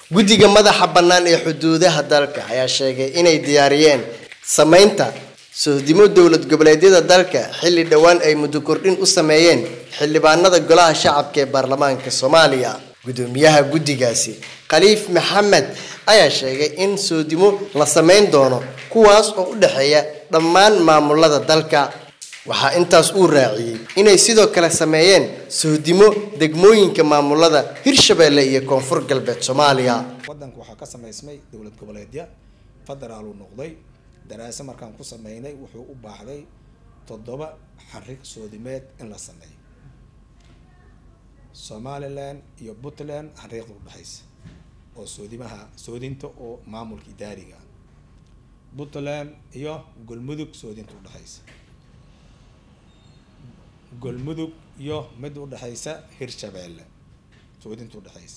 guddiga madaxa bannaan ee xuduudaha dalka ayaa sheegay inay diyaariyeen samaynta sohdimo dowlad goboleedyada dalka xilli dhowaan ay muddo kordhin u sameeyeen xildhibaanada golaha shacabka ee baarlamaanka soomaaliya gudoomiyaha guddigaasi khaliif maxamed ayaa sheegay in soodimo la samayn doono kuwaas oo u dhexeeya dhammaan maamulada dalka waxaa intaas uu raaciyey inay sidoo kale sameeyeen sohdimo degmooyinka maamulada hirshabeelle iyo koonfur galbeed soomaaliya waddanka waxaa ka samaysmay dowlad goboleedya federaal uu noqday daraase markaan ku sameynay wuxuu u baahday toddoba xarig soodimeed in la sameeyo somalilan iyo puntland xariiqda udhexaysa oo soodimaha soodinta oo maamulka idaariga ah puntland iyo golmudug soodinta udhexaysa golmudug iyo mid udhexaysa hirshabeelle soodinta udhexaysa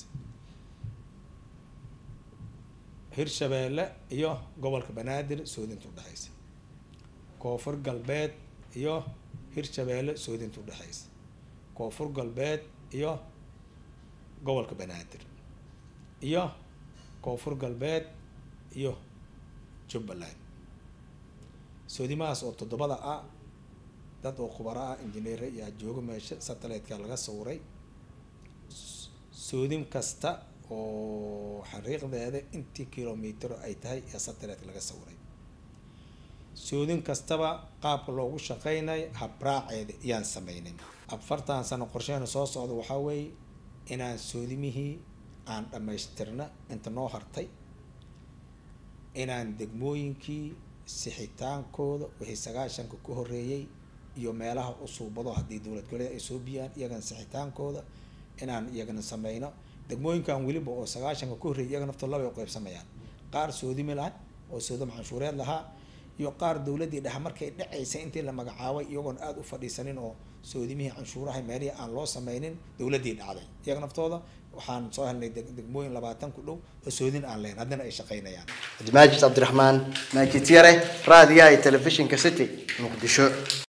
hirshabeelle iyo gobolka banaadir soodinta udhexaysa koonfur galbeed iyo hirshabeelle soodinta udhexaysa koonfur galbeed iyo gobolka banaadir iyo koonfur galbeed iyo jubbaland soodimahaas oo toddobada ah dad oo khubaro ah injineer yaa jooga meesha satellite-ka laga sawiray soodin kasta oo xariiqdeeda intii kilomitr ay tahay ee satellite laga sawiray soodin kastaba qaabka loogu shaqeynay habraaceeda iyaan sameynay afartan sano qorsheena soo socda waxaa weeye inaan soodimihii aan dhammaystirna inta noo hartay inaan degmooyinkii sixitaankooda wixii sagaashanka ku horeeyay iyo meelaha usuubado haddii dowlad goboleed ay soo biyaan iyagana sixitaankooda inaan iyagana sameyno degmooyinkan weliba oo sagaashanka ku horreeyay iyaga naftoo laba ay qaybsamayaan qaar soodimi laha oo soodam canshuureed lahaa iyo qaar dowladdii dhexe markay dhacaysay intii la magacaabay iyagoon aada u fadhiisanin oo soodimihii canshuuraha meelihii aan loo sameynin dowladdii dhacday iyaga naftooda waxaan soo helnay degmooyin labaatan ku dhow oo soodin aan leyn haddana ay shaqeynayaan cabdimaajid cabdiraxmaan maajid yare raadiyaha iyo telefishinka city muqdisho